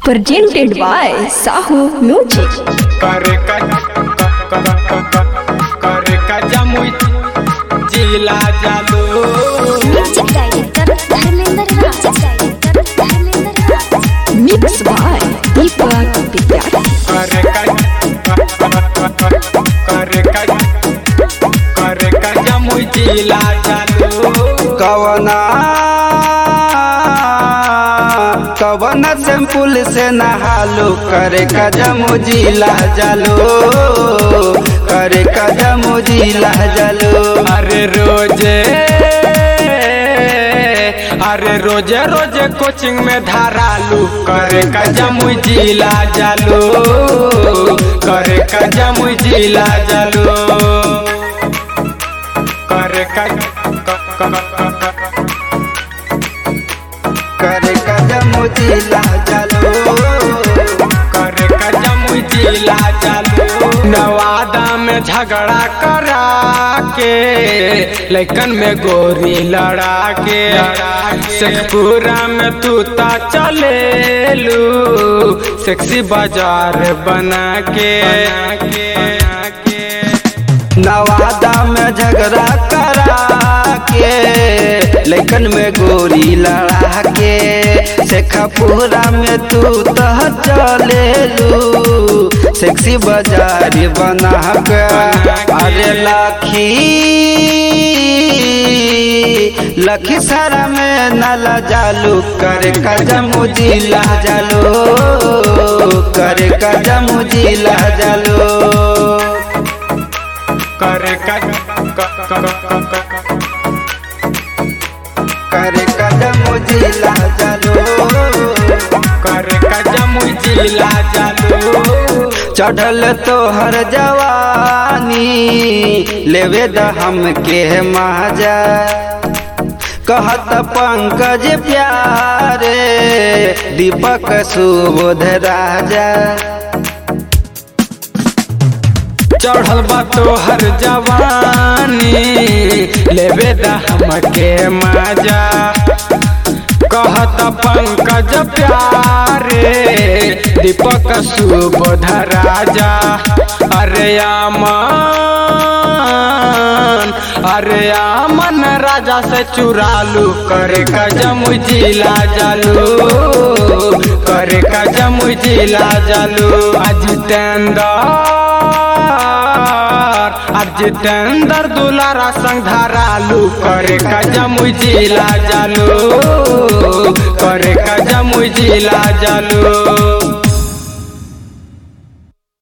presented by Sahu Music. करे का करे का जमुई जिला जालो music director Dharmendra Raj director Dharmendra Raj Mixed by Deepak Vidyarthi. करे का करे का करे का जमुई जिला जालो कवना कवना सैंपल से नहालो करे कदम जिला जालो करे कदम जिला जालो अरे रोजे अरे रोजे रोजे कोचिंग में धारालू करे का जमुई जिला जालो करे का जमुई जिला जालो करे का करे कदम जिला जालो करे का जमुई जिला जालो नवादा में झगड़ा करा के लैकन में गोरी लड़ा के शेखपुरा में तू ता चले लू सेक्सी बाजार बना के नवादा में झगड़ा करा के लेकिन में गोरी लड़ा के शेखापुरा में तू तह चले लू सेक्सी बाजार बना के अरे लाखी लखी सारा में नाला जालू करे कदम जिला जालो करे कदम जिला जालो करे का करे कदम जिला जालो करे का जमुई जिला जालो चढ़ल तोहर जवानी लेवे द हमके माजा कहत पंकज प्यारे दीपक सुबोध राजा चढ़ल बा तोहर जवानी लेवे द हमके मजा कहत पंकज प्यारे दीपक सुबोध राजा अरे आमन अरे आमन राजा से चुरालू करे का जमुई जिला जालू करे का जमुई जिला जालू अजितेंद्र अजितेंद्र दुलारा संग धारालू करे का जमुई जिला जालू करे का जमुई जिला जालू